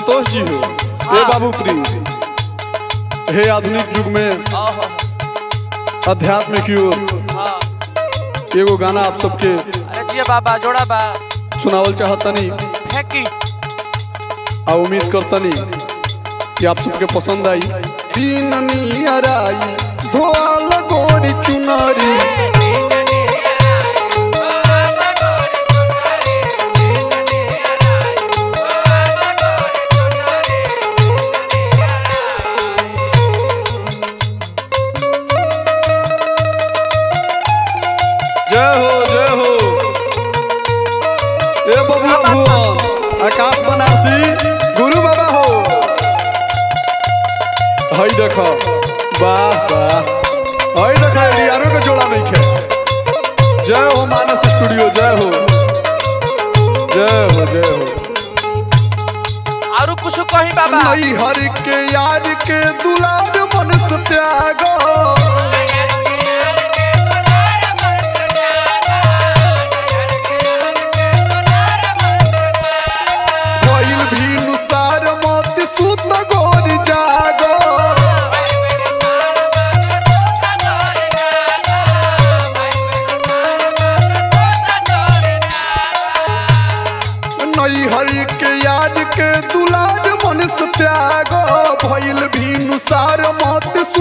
संतोष जी हो हे बाबू प्रिंस हे आधुनिक युग में ओहो अध्यात्म की ओर हाँ एगो गाना आप सबके अरे जिया बाबा जोड़ा बा सुनावल चाहतनी फेंकी आ उम्मीद करतनी कि आप सबके पसंद आई तीन नियराई धोल गोरी चुनरी जय हो जय हो ए बबुआ भुवन आकाश बनारसी गुरु बाबा हो हई देख वाह वाह हई देख यारो के जोड़ा नहीं खे जय हो मानस स्टूडियो जय हो जय हो जय हो और कुछ कही बाबा नई हर के यार के दुलार मन से त्याग भइल भी नुसार मोती सुत गोरी जागो नई हरि के याद के दुलार मन से त्यागो भइल भी नुसार मत